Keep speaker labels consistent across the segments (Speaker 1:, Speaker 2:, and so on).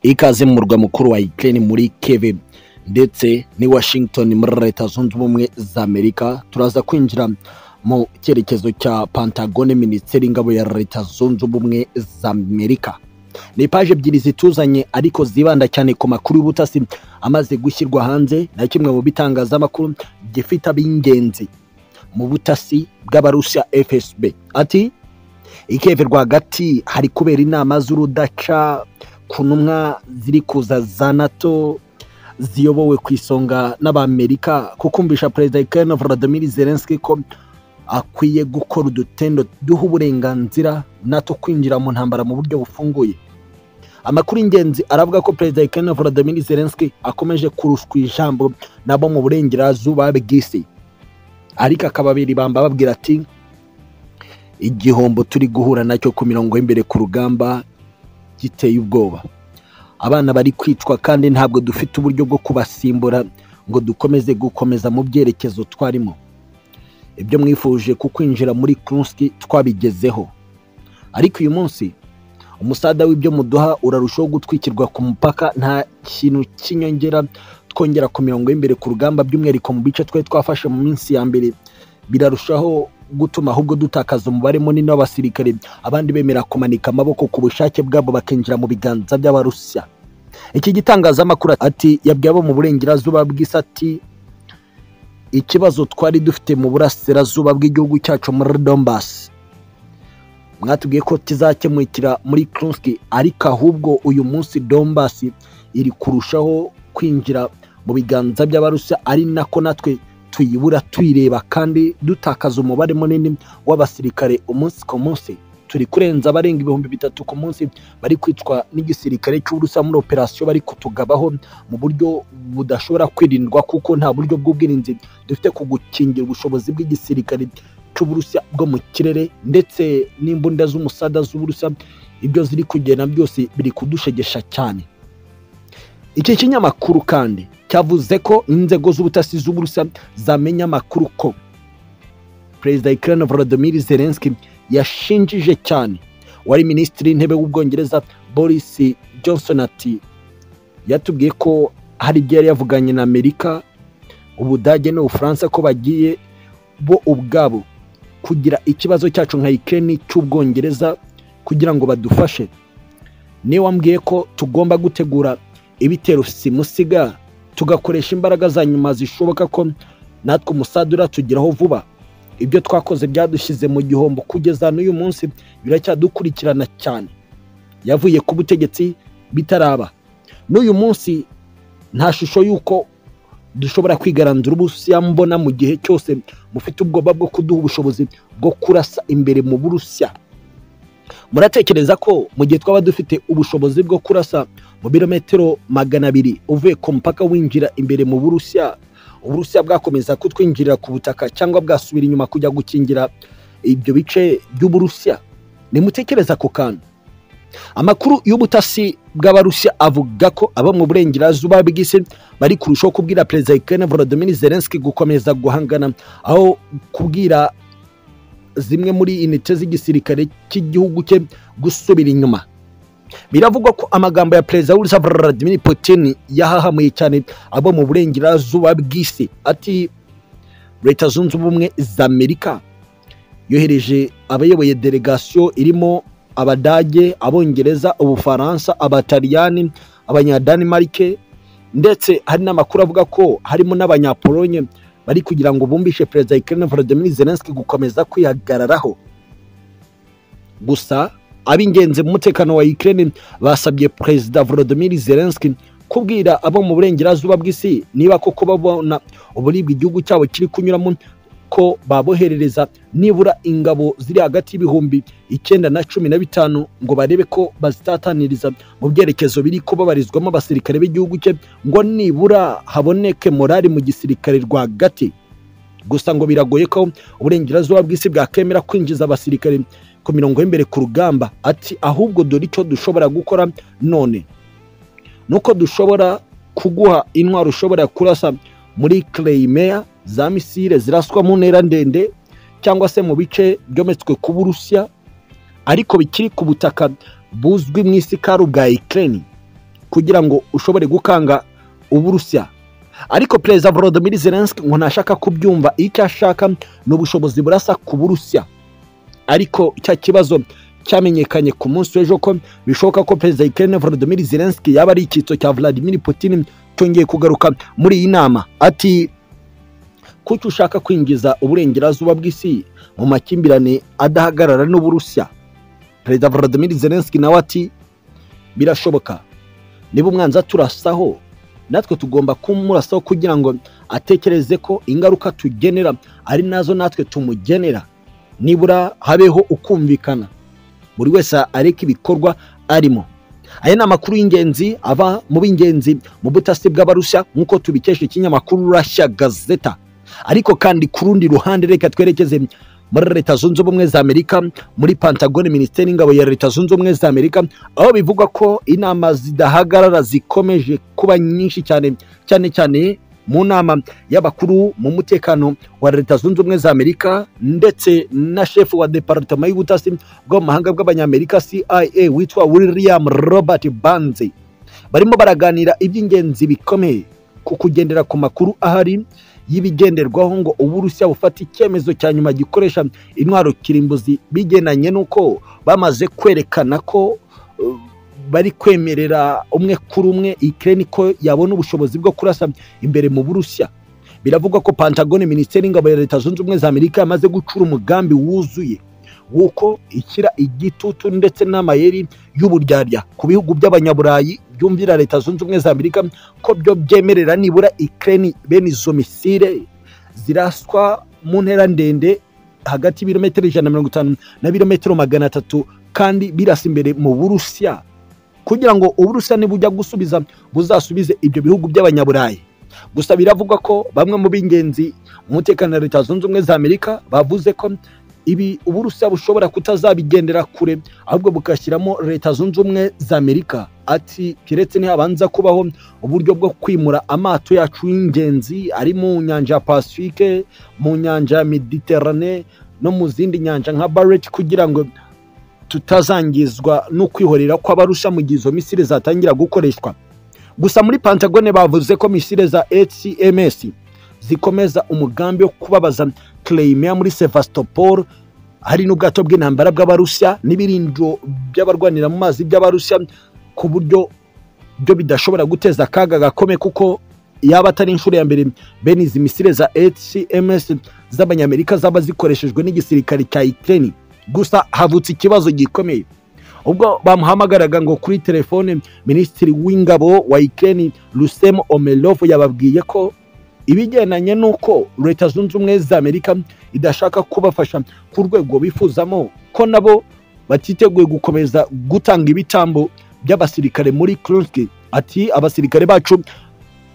Speaker 1: ikaze mu murwa mukuru wa Ukraine muri Kiev ndetse ni Washington muri Leta Zunze Ubumwe za Amerika turaza kwinjira mu cyerekezo cya Pantagone Minisiteri y'Ingabo ya Leta Zunze Ubumwe za Amerika ni paje ebyiri zituzanye ariko zibanda cyane ku makuru y'ubutasi amaze gushyirwa hanze na kimwe mu bitangazamakuru gifite ab'ingenzi mu butasi bw'abarusiya FSB ati ikeve rwagati hari kubera inama z'urudaca ku ntumwa ziri kuza za nato ziyobowe ku isonga n'abamerika kukumvisha perezida ukraine vladimir zelenski ko akwiye gukora udutendo duha uburenganzira nato kwinjira mu ntambara mu buryo bufunguye amakuru y'ingenzi aravuga ko perezida ukraine vladimir zelenski akomeje kurushwa ijambo nabo mu burengerazuba bw'isi ariko akababiri bamba babwira ati igihombo turi guhura nacyo ku mirongo y'imbere ku rugamba giteye ubwoba abana bari kwicwa kandi ntabwo dufite uburyo bwo kubasimbura ngo dukomeze gukomeza mu byerekezo twarimo ibyo mwifuje ku kwinjira muri kurunsi twabigezeho ariko uyu munsi umusada w'ibyo muduha urarushaho gutwikirwa ku mupaka nta kintu cy'inyongera twongera ku mirongo y'imbere ku rugamba by'umwihariko mu bice twari twafashe mu minsi ya mbere birarushaho gutuma ahubwo dutakaza umubare munini w'abasirikare abandi bemera kumanika amaboko ku bushake bwabo bakinjira mu biganza by'abarusiya iki gitangazamakuru ati yabwiye abo mu burengerazuba bw'isati ikibazo twari dufite mu burasirazuba bw'igihugu cyacu muri Donbass mwatubwiye ko kizakemukira muri Kurunski ariko ahubwo uyu munsi Donbass iri kurushaho kwinjira mu biganza by'abarusiya ari nako natwe tuyibura tuyireba kandi dutakaza umubare munini w'abasirikare umunsi ku munsi turi kurenza abarenga ibihumbi bitatu ku munsi bari kwicwa n'igisirikare cy'uburusiya muri operasiyo bari kutugabaho mu buryo budashobora kwirindwa kuko nta buryo bw'ubwirinzi dufite ku gukingira ubushobozi bw'igisirikare cy'uburusiya bwo mu kirere ndetse n'imbunda z'umusada z'uburusiya ibyo ziri kugenda byose biri kudushegesha cyane iki kinyamakuru kandi cyavuze ko inzego z'ubutasi z'uburusiya zamenya amakuru ko perezida Ukraine Volodymyr Zelensky yashinjije cyane wari minisitiri w'intebe w'ubwongereza Boris Johnson ati yatubwiye ko hari ibyo yari yavuganye na Amerika Ubudage n'Ubufaransa ko bagiye bo ubwabo kugira ikibazo cyacu nka Ukraine cy'ubwongereza kugira ngo badufashe niwe wambwiye ko tugomba gutegura ibitero simusiga tugakoresha imbaraga za nyuma zishoboka ko natwe umusada uratugeraho vuba ibyo twakoze byadushyize mu gihombo kugeza n'uyu munsi biracyadukurikirana cyane yavuye ku butegetsi bitaraba n'uyu munsi nta shusho y'uko dushobora kwigaranzura uburusiya mbona mu gihe cyose mufite ubwoba bwo kuduha ubushobozi bwo kurasa imbere mu burusiya muratekereza ko mu gihe twaba dufite ubushobozi bwo kurasa mu birometero magana abiri uvuye ku mupaka winjira imbere mu burusiya uburusiya bwakomeza kutwinjirira ku butaka cyangwa bwasubira inyuma kujya gukingira ibyo bice by'uburusiya nimutekereza ku kantu amakuru y'ubutasi bw'abarusiya avuga ko abo mu burengerazuba bw'isi bari kurushaho kubwira perezida Ukraine Volodymyr Zelensky gukomeza guhangana aho kubwira zimwe muri inite z'igisirikare cy'igihugu cye gusubira inyuma biravugwa ko amagambo ya perezida w'urusa Vladimir Putin yahahamuye cyane abo mu burengerazuba bw'isi ati leta zunze ubumwe za amerika yohereje abayoboye delegasiyo irimo abadage abongereza ubufaransa abataliyani abanyadanimarike ndetse hari n'amakuru avuga ko harimo n'abanyapolonye bari kugira ngo bumvishe perezida Ukraine Volodymyr Zelensky gukomeza kwihagararaho gusa ab'ingenzi mu mutekano wa Ukraine basabye perezida Volodymyr Zelensky kubwira abo mu burengerazuba bw'isi niba koko babona uburibwe igihugu cyabo kiri kunyuramo ko baboherereza nibura ingabo ziri hagati y'ibihumbi icyenda na cumi na bitanu ngo barebe ko bazitataniriza mu byerekezo biri kubabarizwamo abasirikare b'igihugu cye ngo nibura haboneke morali mu gisirikare rwagati gusa ngo biragoye ko uburengerazuba bw'isi bwakemera kwinjiza abasirikare ku mirongo y'imbere ku rugamba ati ahubwo dore icyo dushobora gukora none nuko dushobora kuguha intwaro ushobora kurasa muri Crimea za misile ziraswa mu ntera ndende cyangwa se mu bice byometswe ku burusiya ariko bikiri ku butaka buzwi mu isi kari ubwa Ukraine kugira ngo ushobore gukanga uburusiya ariko perezida volodymyr zelensky ngo ntashaka kubyumva icyo ashaka ni ubushobozi burasa ku burusiya ariko cya kibazo cyamenyekanye ku munsi w'ejo ko bishoboka ko perezida ikirere volodymyr zelensky yaba ari icyitso cya vladimir putin cyongeye kugaruka muri iyi nama ati kuki ushaka kwinjiza uburengerazuba bw'isi mu makimbirane adahagarara n'uburusiya perezida volodymyr zelensky nawe ati birashoboka niba umwanzi aturasaho natwe tugomba kumurasaho kugira ngo atekereze ko ingaruka tugenera ari nazo natwe tumugenera nibura habeho ukumvikana buri wese areka ibikorwa arimo aya ni amakuru y'ingenzi ava mu b'ingenzi mu butasi bw'abarushya nk'uko tubikesha ikinyamakuru rashya gazeta ariko kandi ku rundi ruhande reka twerekeze muri leta zunze ubumwe za amerika muri pantagone minisiteri y'ingabo ya leta zunze ubumwe za amerika aho bivugwa ko inama zidahagarara zikomeje kuba nyinshi cyane cyane cyane mu nama y'abakuru mu mutekano wa leta zunze ubumwe za amerika ndetse na shefu wa departema y'ubutasi bwo mu mahanga bw'abanyamerika cia witwa william robert banze barimo baraganira iby'ingenzi bikomeye ku kugendera ku makuru ahari y'ibigenderwaho ngo uburusiya bufate icyemezo cya nyuma gikoresha intwaro kirimbuzi bigendanye n'uko bamaze kwerekana ko uh, bari kwemerera umwe kuri umwe ikirere ko yabona ubushobozi bwo kurasa imbere mu burusiya biravugwa ko pantagone minisiteri y'ingabo ya leta zunze ubumwe za amerika yamaze gucura umugambi wuzuye w'uko ikira igitutu ndetse n'amayeri y'uburyarya ku bihugu by'abanyaburayi byumvira leta zunze ubumwe za amerika ko byo byemerera nibura ikirere bene izo misire ziraswa mu ntera ndende hagati y'ibirometero ijana na mirongo itanu na birometero magana atatu kandi birasa imbere mu burusiya kugira ngo uburusiya nibujya gusubiza buzasubize ibyo bihugu by'abanyaburayi gusa biravugwa ko bamwe mu b'ingenzi mu mutekano wa leta zunze ubumwe za amerika bavuze ko ibi uburusiya bushobora kutazabigendera kure ahubwo bugashyiramo leta zunze ubumwe za amerika ati keretse ntihabanza kubaho uburyo bwo kwimura amato yacu y'ingenzi ari mu nyanja ya pacifique mu nyanja ya mediterane no mu zindi nyanja nka barret kugira ngo tutazangizwa no kwihorera kw'abarusha mu gihe izo misire zatangira gukoreshwa gusa muri pantagone bavuze ko misire za hcms zikomeza umugambi wo kubabaza Crimea muri sevastopol hari n'ubwato bw'intambara bw'abarusya n'ibirindo by'abarwanira mu mazi by'abarusya ku buryo byo bidashobora guteza akaga gakome kuko yaba atari inshuro ya mbere bene izi misire za hcms z'abanyamerika zaba zikoreshejwe n'igisirikare cya ukraine gusa havutse ikibazo gikomeye ubwo bamuhamagaraga ngo kuri telefone minisitiri w'ingabo wa ikeni rusemu omerovu yababwiye ko ibigendanye n'uko leta zunze ubumwe za amerika idashaka kubafasha ku rwego bifuzamo ko nabo batiteguye gukomeza gutanga ibitambo by'abasirikare muri kurunski ati abasirikare bacu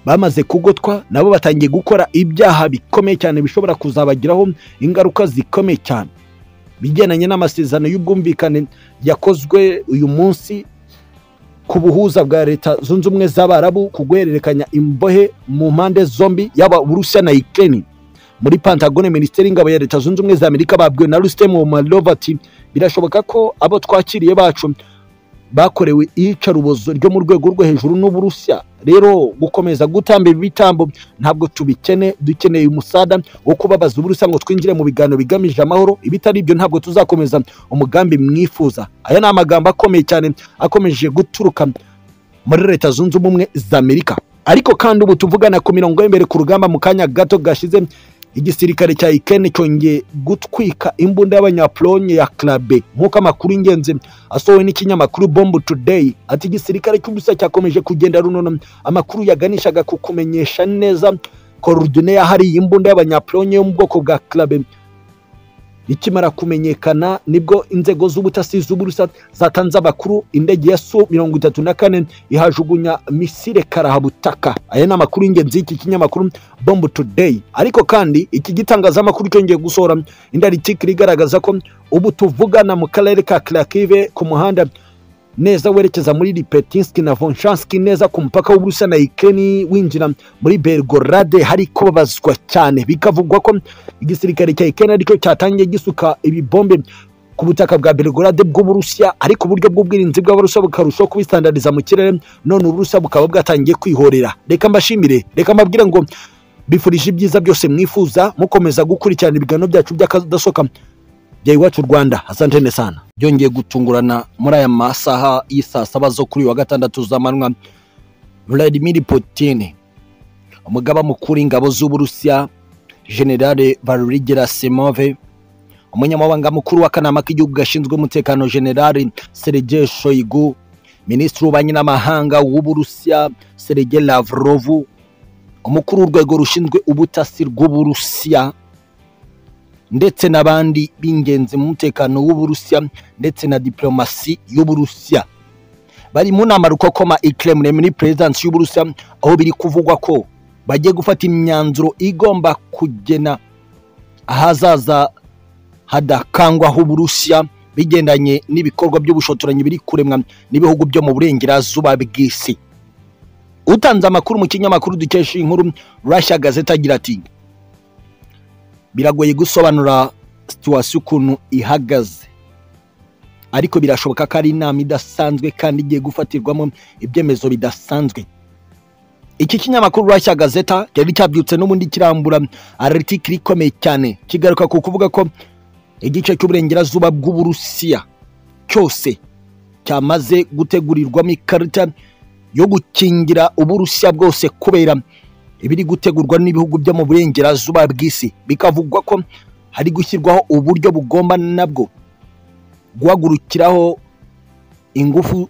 Speaker 1: bamaze kugotwa nabo batangiye gukora ibyaha bikomeye cyane bishobora kuzabagiraho ingaruka zikomeye cyane bigendanye n'amasezerano y'ubwumvikane yakozwe uyu munsi ku buhuza bwa leta zunze ubumwe z'abarabu ku guhererekanya imbohe mu mpande zombi yaba uburusiya na ikirere muri pantagone minisiteri y'ingabo ya leta zunze ubumwe za amerika babwiwe na rusitemu womarova ati birashoboka ko abo twakiriye bacu bakorewe iyicarubozo ryo mu rwego rwo hejuru n'uburusiya rero gukomeza gutamba ibitambo ntabwo tubikene dukeneye umusada wo kubabaza uburusiya ngo twinjire mu biganiro bigamije amahoro ibitari ibyo ntabwo tuzakomeza umugambi mwifuza aya ni amagambo akomeye cyane akomeje guturuka muri leta zunze ubumwe za amerika ariko kandi ubu tuvugana ku mirongo y'imbere ku rugamba mu kanya gato gashize igisirikare cya ikene cyongeye gutwika imbunda y'abanyapolonye ya karabe nk'uko amakuru y'ingenzi asohowe n'ikinyamakuru bombu tudeyi ati igisirikare cy'ubusa cyakomeje kugenda runono amakuru yaganishaga ku kumenyesha neza korudine yahari iyi mbunda y'abanyapolonye yo mu bwoko bwa karabe ikimara kumenyekana nibwo inzego z'ubutasi z'uburusa zatanze amakuru indege ya su mirongo itatu na kane ihajugunya misire karahabutaka aya ni amakuru y'ingenzi y'iki kinyamakuru bombu tudeyi ariko kandi iki gitangazamakuru cyongeye gusohora indarikikiri igaragaza ko ubu tuvugana mu karere ka karakive ku muhanda neza werekeza muri ripetinski na vonshanski neza ku mupaka w'uburusiya na ikeni winjira muri belgorade hari kubabazwa cyane bikavugwa ko igisirikare cya ikeni aricyo cyatangiye gisuka ibibombe ku butaka bwa Belgorod bw'Uburusiya ariko uburyo bw'ubwirinzi bw'Abarusiya bukarushaho kubistandariza mu kirere none Uburusiya bukaba bwatangiye kwihorera reka mbashimire reka mbabwire ngo bifurije ibyiza byose mwifuza mukomeza gukurikirana ibiganiro byacu by'akadasohoka bya iwacu Rwanda asantene sana byongeye gutungurana muri aya masaha y'isaa saba zo kuri uyu wa gatandatu z'amanywa Vladimir Putin umugaba mukuru w'ingabo z'Uburusiya Generale Valery Gerasimov umunyamabanga mukuru w'akanama k'igihugu gashinzwe umutekano Generale Sergei Shoigu minisitiri w'ububanyi n'amahanga w'Uburusiya Sergei Lavrov umukuru w'urwego rushinzwe ubutasi rw'Uburusiya ndetse n'abandi b'ingenzi mu mutekano w'Uburusiya ndetse na diplomasi y'Uburusiya bari mu nama rukokoma i Kremlin muri perezidansi y'Uburusiya aho biri kuvugwa ko bagiye gufata imyanzuro igomba kugena ahazaza hadakangwaho Uburusiya bigendanye n'ibikorwa by'ubushotoranyi biri kuremwa n'ibihugu byo mu burengerazuba bw'isi utanze amakuru mu kinyamakuru dukesha iyi nkuru Russia Gazette agira ati biragoye gusobanura situwasiyo ukuntu ihagaze ariko birashoboka ko ari inama idasanzwe kandi igiye gufatirwamo ibyemezo bidasanzwe iki kinyamakuru Russia Gazette cyari cyabyutse n'ubundi kirambura aritikiri ikomeye cyane kigaruka ku kuvuga ko igice cy'uburengerazuba bw'uburusiya cyose cyamaze gutegurirwamo ikarita yo gukingira uburusiya bwose kubera ibiri gutegurwa n'ibihugu byo mu burengerazuba bw'isi bikavugwa ko hari gushyirwaho uburyo bugomba nabwo guhagurukiraho ingufu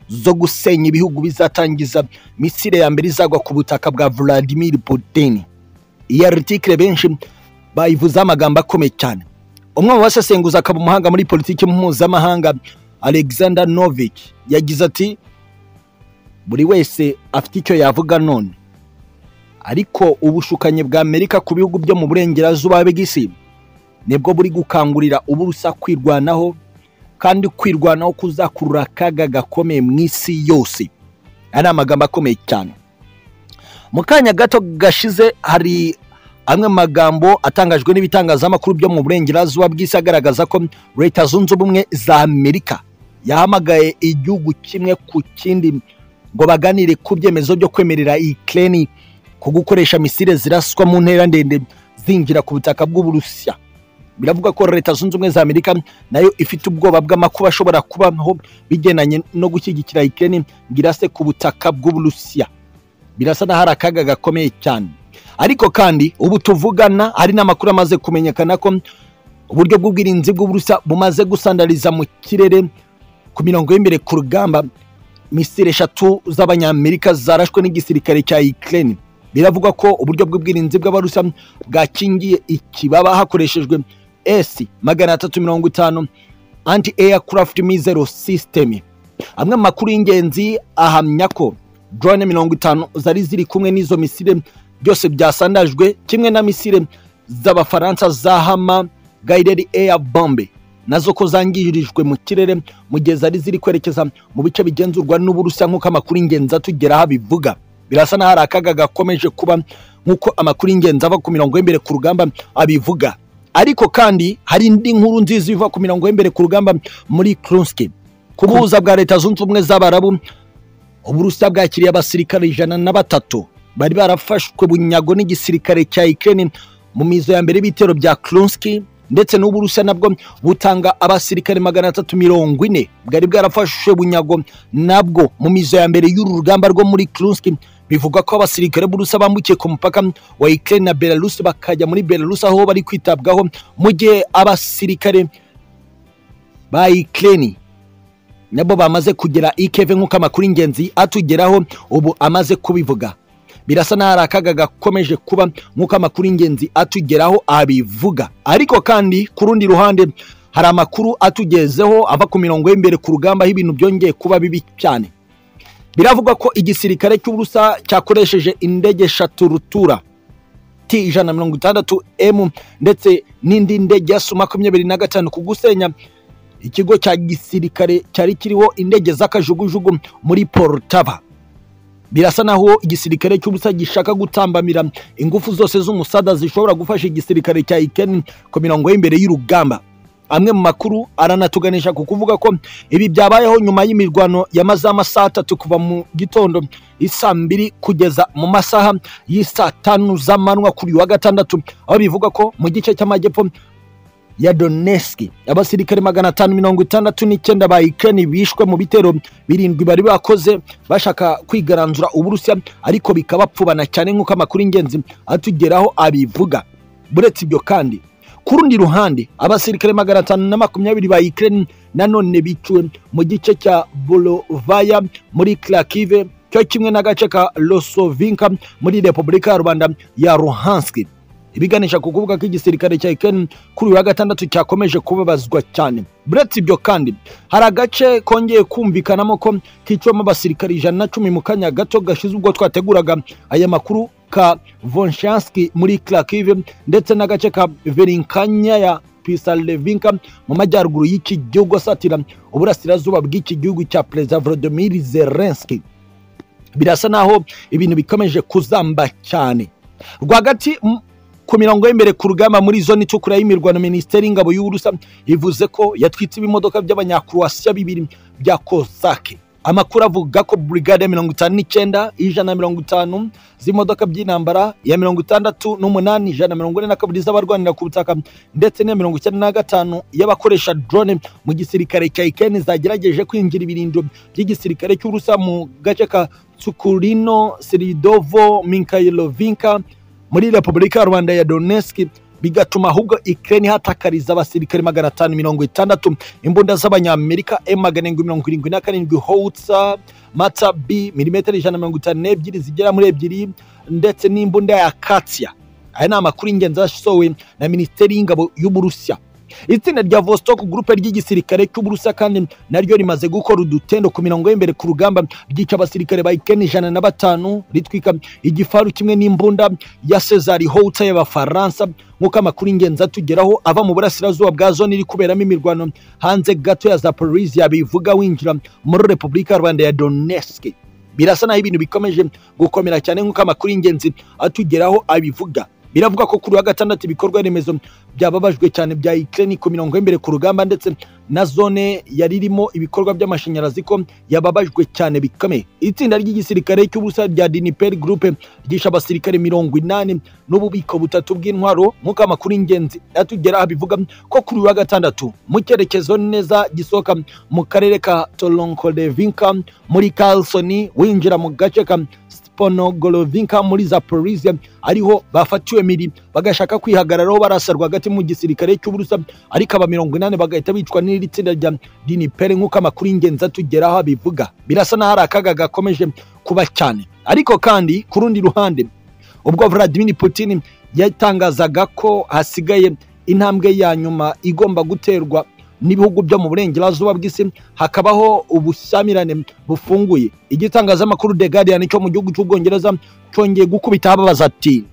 Speaker 1: zo gusenya ibihugu bizatangiza misile ya mbere izagwa ku butaka bwa Vladimir Putin iyi article benshi bayivuzeho amagambo akomeye cyane umwe mu basesenguzi akaba umuhanga muri politiki mpuzamahanga Alexander Novik yagize ati buri wese afite icyo yavuga none ariko ubushukanyi bwa amerika ku bihugu byo mu burengerazuba bw'isi nibwo buri gukangurira uburusa kwirwanaho kandi kwirwanaho kuzakurura akaga gakomeye mu isi yose ari amagambo akomeye cyane mu kanya gato gashize hari amwe mu magambo atangajwe n'ibitangazamakuru byo mu burengerazuba bw'isi agaragaza ko leta zunze ubumwe za amerika yahamagaye igihugu kimwe ku kindi ngo baganire ku byemezo byo kwemerera ikirere ku gukoresha misile ziraswa mu ntera ndende zinjira ku butaka bw'uburusiya biravuga ko leta zunze ubumwe za amerika nayo ifite ubwoba bw'amakuba ashobora kubaho bigendanye no gushyigikira ikirere ngirase ku butaka bw'uburusiya birasa n'aho hari akaga gakomeye cyane ariko kandi ubu tuvugana hari n'amakuru amaze kumenyekana ko uburyo bw'ubwirinzi bw'uburusiya bumaze gusandariza mu kirere ku mirongo y'imbere ku rugamba misile eshatu z'abanyamerika zarashwe n'igisirikare cya Ukraine biravugwa ko uburyo bw'ubwirinzi bw'abarusa bwakingiye ikibaba hakoreshejwe S magana atatu mirongo itanu anti aircraft missile system amwe mu makuru y'ingenzi ahamya ko drone mirongo itanu zari ziri kumwe n'izo misile byose byasandajwe kimwe na misile z'abafaransa za hama guided air bombe nazo ko zangirijwe mu kirere mu gihe zari ziri kwerekeza mu bice bigenzurwa n'uburusiya nk'uko amakuru y'ingenzi atugeraho abivuga birasa n'aho hari akaga gakomeje kuba nk'uko amakuru y'ingenzi ava ku mirongo y'imbere ku rugamba abivuga ariko kandi hari indi nkuru nziza iva ku mirongo y'imbere ku rugamba muri kurunsiki ku buhuza bwa leta zunze ubumwe z'abarabu uburusiya bwakiriye abasirikare ijana na batatu bari barafashwe bunyago n'igisirikare cya ikirere mu mizo ya mbere y'ibitero bya kurunsiki ndetse n'uburusiya nabwo butanga abasirikare magana atatu mirongo ine bwari bwarafashe bunyago nabwo mu mizo ya mbere y'uru rugamba rwo muri kurunsiki bivuga ko abasirikare b'urusa bambukiye ku mupaka wa ukraine na belarus bakajya muri belarus aho bari kwitabwaho mu gihe abasirikare ba ukraine nabo bamaze kugera ikeve nk'uko amakuru y'ingenzi atugeraho ubu amaze kubivuga birasa n'aho hari akaga gakomeje kuba nk'uko amakuru y'ingenzi atugeraho abivuga ariko kandi ku rundi ruhande hari amakuru atugezeho ava ku mirongo y'imbere ku rugamba aho ibintu byongeye kuba bibi cyane biravugwa ko igisirikare cy'uburusa cyakoresheje indege eshatu rutura t ijana na mirongo itandatu m ndetse n'indi ndege ya su makumyabiri na gatanu ku gusenya ikigo cya gisirikare cyari kiriho indege z'akajugujugu muri porutava birasa naho igisirikare cy'ubusa gishaka gutambamira ingufu zose z'umusada zishobora gufasha igisirikare cya ikeni ku mirongo y'imbere y'urugamba amwe mu makuru aranatuganisha ku kuvuga ko ibi byabayeho nyuma y'imirwano yamaze amasaha atatu kuva mu gitondo isa mbiri kugeza mu masaha y'isa tanu z'amanywa kuri uyu wa gatandatu aho bivuga ko mu gice cy'amajyepfo ya Donetsk abasirikare magana atanu mirongo itandatu n'icyenda ba Ukraine bishwe mu bitero birindwi bari bakoze bashaka kwigaranzura Uburusiya ariko bikabapfubana cyane nk'uko amakuru y'ingenzi atugeraho abivuga buretse ibyo kandi ku rundi ruhande abasirikare magana atanu na makumyabiri ba Ukraine nanone biciwe mu gice cya Bolovaya muri Krakive cyo kimwe n'agace ka Losovinka muri Repubulika ya Rwanda ya Luhansk ibiganisha ku kuvuga ko igisirikare cya Ukraine kuri uyu wa gatandatu cyakomeje kubabazwa cyane buretse ibyo kandi hari agace kongeye kumvikanamo ko kicwemo abasirikare ijana na cumi mu kanya gato gashize ubwo twateguraga aya makuru ka Vonshansky muri Kharkiv ndetse n'agace ka Verinkanya ya Pisalevinka mu majyaruguru y'iki gihugu asatira uburasirazuba bw'iki gihugu cya Perezida Volodymyr Zelensky birasa naho ibintu bikomeje kuzamba cyane rwagati m- ku mirongo y'imbere ku rugamba muri zone itukura y'imirwano minisiteri y'ingabo y'uburusa ivuze ko yatwitse ibimodoka by'abanyakuruwasiya bibiri bya kozake amakuru avuga ko burigade ya mirongo itanu n'icyenda ijana na mirongo itanu z'imodoka by'intambara ya mirongo itandatu n'umunani ijana na mirongo ine na kabiri z'abarwanira ku butaka ndetse n'iya mirongo icyenda na gatanu y'abakoresha drone mu gisirikare cya ikeni zagerageje kwinjira ibirindiro by'igisirikare cy'uburusa mu gace ka tsukurino siridovo minkailovinka muri repubulika ya rwanda ya donetsk bigatuma ahubwo ukraine ihatakariza abasirikare magana atanu mirongo itandatu imbunda z'abanyamerika m magana arindwi mirongo irindwi na karindwi howitsa mata b milimetero ijana na mirongo itanu n'ebyiri zigera muri ebyiri ndetse n'imbunda ya katsiya aya ni amakuru y'ingenzi yasohowe na minisiteri y'ingabo y'uburusiya itsinda rya vostok gurupe ry'igisirikare cy'uburusiya kandi naryo rimaze gukora udutendo ku mirongo y'imbere ku rugamba ryica abasirikare ba ikeni ijana na batanu ritwika igifaru kimwe n'imbunda ya cesari howitsa y'abafaransa nk'uko amakuru y'ingenzi atugeraho ava mu burasirazuba bwa zone iri kuberamo imirwano hanze gato ya zaporizia bivuga winjira muri repubulika ya rwanda ya donetsk birasa naho ibintu bikomeje gukomera cyane nk'uko amakuru y'ingenzi atugeraho abivuga biravugwa ko kuri wa gatandatu ibikorwa remezo byababajwe cyane bya Ukraine ku mirongo y'imbere ku rugamba ndetse na zone yari irimo ibikorwa by'amashanyarazi ko yababajwe cyane bikomeye itsinda ry'igisirikare cy'ubusa rya Diniper Group ryisha abasirikare mirongo inani n'ububiko butatu bw'intwaro nk'uko amakuru y'ingenzi atugeraho bivuga ko kuri uyu wa gatandatu mu cyerekezo neza gisohoka mu karere ka Toronkolevinka muri Carlson winjira mu gace ka ponogorovinka muri zaporizia ariho bafatiwe miri bagashaka kwihagararaho barasa rwagati mu gisirikare cy'uburusa ariko aba mirongo inani bagahita bicwa n'iri tsinda rya dinipere nk'uko amakuru y'ingenzi atugeraho abivuga birasa n'aho hari akaga gakomeje kuba cyane ariko kandi ku rundi ruhande ubwo vladimir putin yatangazaga ko hasigaye intambwe ya nyuma igomba guterwa n'ibihugu byo mu burengerazuba bw'isi hakabaho ubushyamirane bufunguye igitangazamakuru The Guardian cyo mu gihugu cy'ubwongereza cyongeye gukubita ababaza ati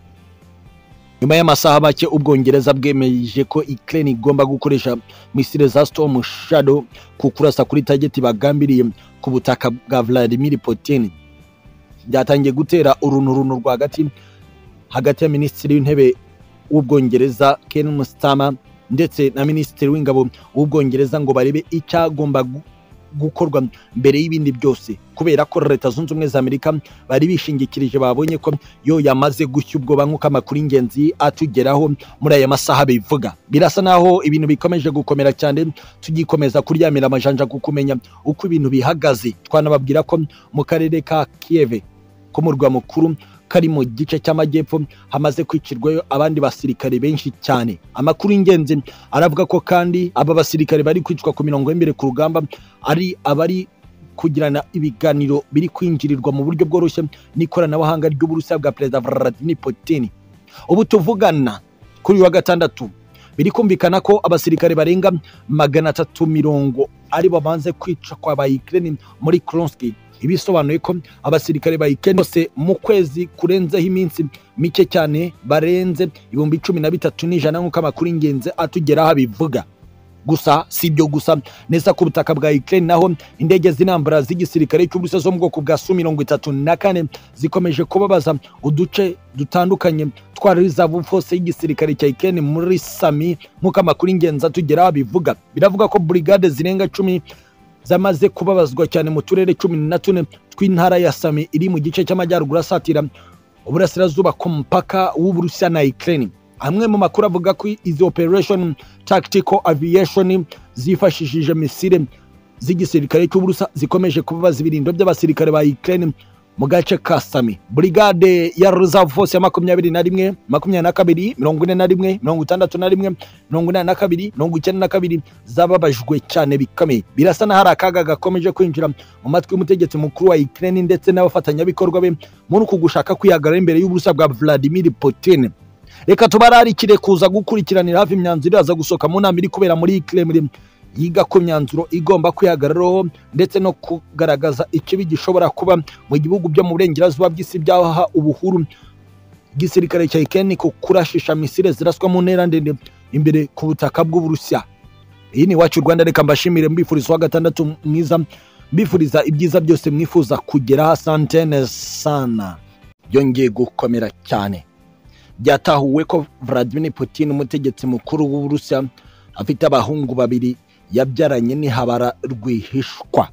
Speaker 1: nyuma y'amasaha make ubwongereza bwemeje ko Ukraine igomba gukoresha misile za Storm Shadow ku kurasa kuri target bagambiriye ku butaka bwa Vladimir Putin byatangiye gutera urunturuntu rwagati hagati ya minisitiri w'intebe w'ubwongereza Keir Starmer ndetse na minisitiri w'ingabo w'ubwongereza ngo barebe icyagomba gu- gukorwa mbere y'ibindi byose kubera ko leta zunze ubumwe za amerika bari bishingikirije babonye ko yo yamaze gushya ubwoba nk'uko amakuru y'ingenzi atugeraho muri aya masaha bivuga birasa naho ibintu bikomeje gukomera cyane tugikomeza kuryamira amajanja ku kumenya uko ibintu bihagaze twanababwira ko mu karere ka kiyeve ko mu murwa mukuru kari mu gice cy'amajyepfo hamaze kwicirwayo abandi basirikare benshi cyane amakuru y'ingenzi aravuga ko kandi aba basirikare bari kwicwa ku mirongo y'imbere ku rugamba ari abari kugirana ibiganiro biri kwinjirirwa mu buryo bworoshye n'ikoranabuhanga ry'uburusiya bwa perezida Vladimir Putin ubu tuvugana kuri uyu wa gatandatu biri kumvikana ko abasirikare barenga magana atatu mirongo ari bamaze kwica kwa ba Ukraine muri Kronski ibisobanuye ko abasirikare ba Ukraine bose mu kwezi kurenzeho iminsi mike cyane barenze ibihumbi cumi na bitatu n'ijana nk'uko amakuru y'ingenzi atugeraho abivuga gusa si ibyo gusa neza ku butaka bwa Ukraine naho indege z'intambara z'igisirikare cy'ubusa zo mu bwoko bwa Su mirongo itatu na kane zikomeje kubabaza uduce dutandukanye umutwaro w'izabu fose y'igisirikare cya ikeni muri sami nk'uko amakuru y'ingenzi atugeraho abivuga biravuga ko burigade zirenga cumi zamaze kubabazwa cyane mu turere cumi na tune tw'intara ya sami iri mu gice cy'amajyaruguru asatira uburasirazuba ku mupaka w'uburusiya na ikirere amwe mu makuru avuga ko izi operation tactical aviation zifashishije misile z'igisirikare cy'uburusa zikomeje kubabaza ibirindo by'abasirikare ba ikirere mu gace ka sami burigade ya reserve force ya makumyabiri na rimwe makumyabiri na kabiri mirongo ine na rimwe mirongo itandatu na rimwe mirongo inani na kabiri mirongo icyenda na kabiri zababajwe cyane bikomeye birasa n'aho hari akaga gakomeje kwinjira mu matwi y'umutegetsi mukuru wa ukraine ndetse n'abafatanyabikorwa be muri uku gushaka kwihagarara imbere y'uburusa bwa vladimir putin reka tubararikire kuza gukurikiranira hafi imyanzuro iraza gusohoka mu nama iri kubera muri kremlin yiga ku myanzuro igomba kwihagararaho ndetse no kugaragaza ikibi gishobora kuba mu bihugu byo mu burengerazuba bw'isi byaha ubuhuru igisirikare cya ikeni ku kurashisha misile ziraswa mu ntera ndende imbere ku butaka bw'uburusiya iyi ni iwacu rwanda reka mbashimire mbifuriza uwa gatandatu mwiza mbifuriza ibyiza byose mwifuza kugeraho santene sana byongeye gukomera cyane byatahuwe ko vladimir putin umutegetsi mukuru w'uburusiya afite abahungu babiri yabyaranye ni habara rwihishwa